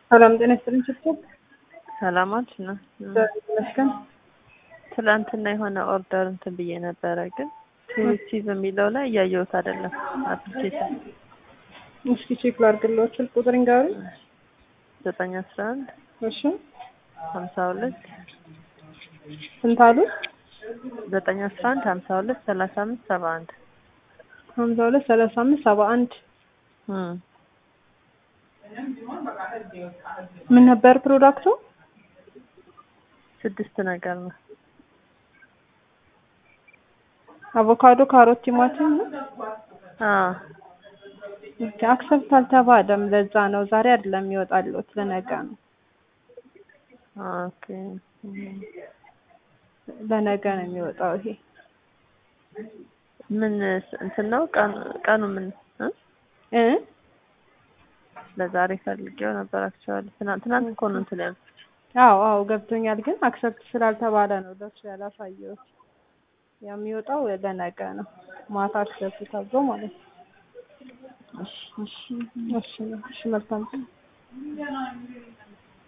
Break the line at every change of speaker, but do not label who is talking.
ሰላም ጤና ይስጥልኝ። ችግር
ሰላማች ነው።
ይመስገን።
ትላንትና የሆነ ኦርደር እንትን ብዬ ነበረ፣ ግን ሪሲቭ የሚለው ላይ እያየሁት አይደለም። አፕሊኬሽን
እስኪ ቼክ ላድርግልዎት። ስልክ ቁጥር ንገሩ።
ዘጠኝ አስራ አንድ
እሺ
ሀምሳ ሁለት
ስንት አሉ?
ዘጠኝ አስራ አንድ ሀምሳ ሁለት ሰላሳ አምስት ሰባ አንድ
ሀምሳ ሁለት ሰላሳ አምስት ሰባ አንድ ምን ነበር ፕሮዳክቱ?
ስድስት ነገር ነው።
አቮካዶ፣ ካሮት፣ ቲማቲም ነው።
አዎ
ኦኬ አክሰፕት አልተባለም። ለዛ ነው ዛሬ አይደለም የሚወጣልዎት ለነገ ነው።
ኦኬ
ለነገ ነው የሚወጣው ይሄ
ምን እንትን ነው ቀኑ ቀኑ ምን እ
እ
ለዛሬ ፈልጌው ነበር። አክቹዋሊ ትናንት ትናንት እኮ ነው እንትን ያልኩት።
አዎ አዎ ገብቶኛል። ግን አክሰፕት ስላልተባለ ነው ለሱ ያላሳየሁት። የሚወጣው ለነገ ነው ማታ አክሰፕት ተብሎ ማለት ነው።
እሺ እሺ
እሺ እሺ መልካም